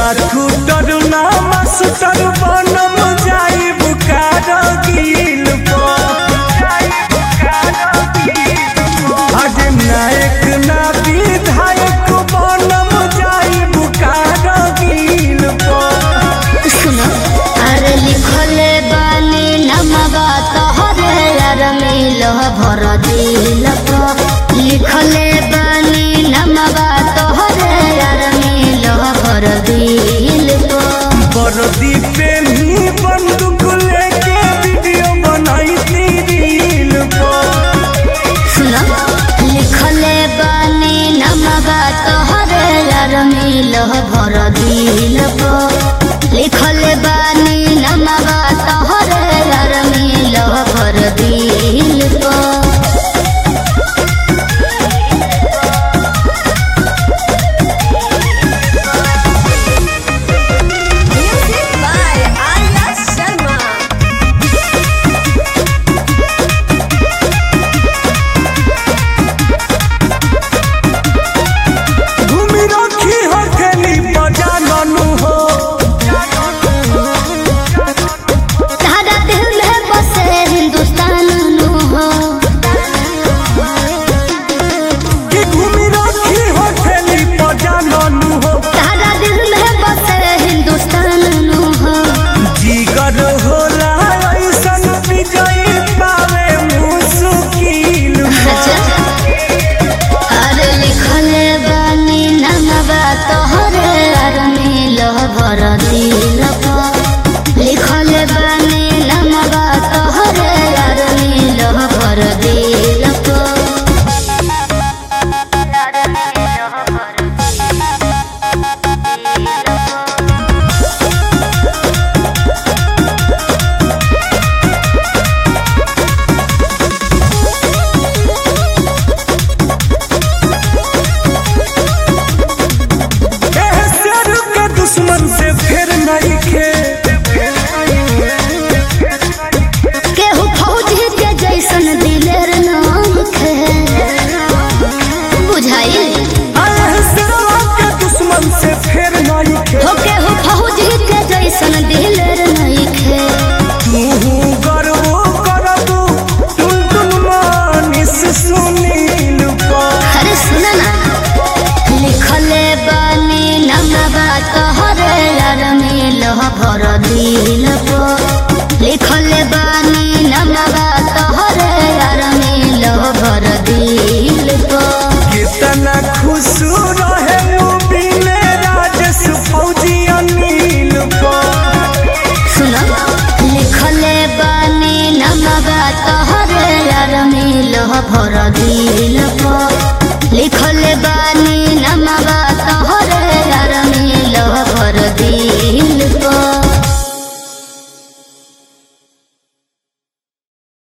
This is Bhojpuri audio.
स्कूटर ना मास्टर बनम जाई बुकार गिल आज नायक ना विधायक बनम जाई बुकार गिल सुनो अरे लिखले बानी नमवा तोहरे यार मिलो भर दिल पर लिखले बानी नमवा तोहरे यार मिलो भर दिल पर बरदी पे ही बंदूक लेके वीडियो बनाई रील पर सुनो लिखले बानी नमवा तोहरे यार मिलो भर दिल पर लिखले बानी नमवा तोहरे यार मिलो भर दिल पर Music by Arya Sharma. घूमी रखी हो खेली बजाननु हो तारा दिल में बसे हिंदुस्तान नु हो कि घूमी रखी हो खेली बजाननु हो तारा दिल में बसे हिंदुस्तान नु हो जीगर होला ऐसन विजयी पावे मुश्किल अच्छा अरे लिखले बानी नमवा तोहरे यार मिलो भर दिल पर लिखले बानी नमवा तोहरे यार मिलो भर दिल पर एह शेर के दुश्मन से फिर नहीं खे केहू फौजी के जैसन दिलेर नाम खे बुझाई एह शेरवा के दुश्मन से फिर नहीं खे हो केहू फौजी के जैसन दिलेर नहीं खे तू गर्व करबू टुन टुन मानिस सुनील पर अरे सुन ना लिखले बानी नमवा तोहरे यार मिलो भर दिल पर लिखले बानी नमवा तोहरे यार मिलो भर दिल पर कितना खुश रहे मूवी में राजेश फौजी अनिल पर सुनो लिखले बानी नमवा तोहरे यार मिलो भर दिल